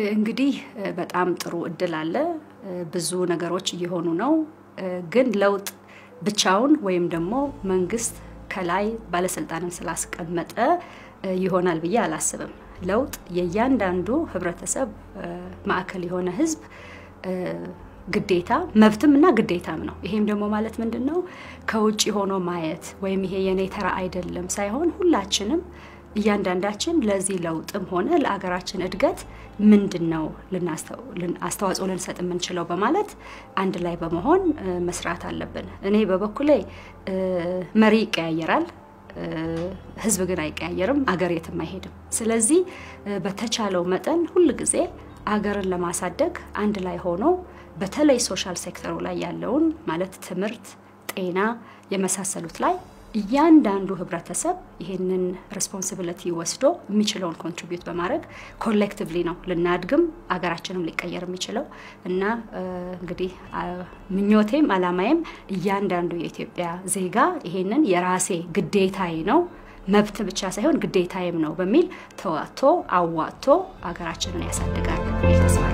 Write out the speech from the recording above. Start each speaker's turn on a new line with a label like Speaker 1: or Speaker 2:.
Speaker 1: እንግዲህ በጣም ጥሩ እድል አለ። ብዙ ነገሮች እየሆኑ ነው። ግን ለውጥ ብቻውን ወይም ደግሞ መንግስት ከላይ ባለስልጣንን ስላስቀመጠ ይሆናል ብዬ አላስብም። ለውጥ የእያንዳንዱ ህብረተሰብ ማዕከል የሆነ ህዝብ ግዴታ መብትም እና ግዴታም ነው። ይሄም ደግሞ ማለት ምንድን ነው? ከውጭ ሆኖ ማየት ወይም ይሄ የኔ ተራ አይደለም ሳይሆን ሁላችንም እያንዳንዳችን ለዚህ ለውጥም ሆነ ለአገራችን እድገት ምንድን ነው አስተዋጽኦ ልንሰጥ የምንችለው በማለት አንድ ላይ በመሆን መስራት አለብን። እኔ በበኩሌ መሪ ይቀያየራል፣ ህዝብ ግን አይቀያየርም፣ አገር የትም አይሄድም። ስለዚህ በተቻለው መጠን ሁል ጊዜ አገርን ለማሳደግ አንድ ላይ ሆኖ በተለይ ሶሻል ሴክተሩ ላይ ያለውን ማለት ትምህርት፣ ጤና የመሳሰሉት ላይ እያንዳንዱ ህብረተሰብ ይህንን ሬስፖንሲቢሊቲ ወስዶ የሚችለውን ኮንትሪቢዩት በማድረግ ኮሌክቲቭሊ ነው ልናድግም አገራችንም ሊቀየር የሚችለው እና እንግዲህ ምኞቴም አላማዬም እያንዳንዱ የኢትዮጵያ ዜጋ ይሄንን የራሴ ግዴታዬ ነው መብት ብቻ ሳይሆን ግዴታዬም ነው በሚል ተዋጥቶ አዋጥቶ አገራችንን ያሳድጋል ተስፋ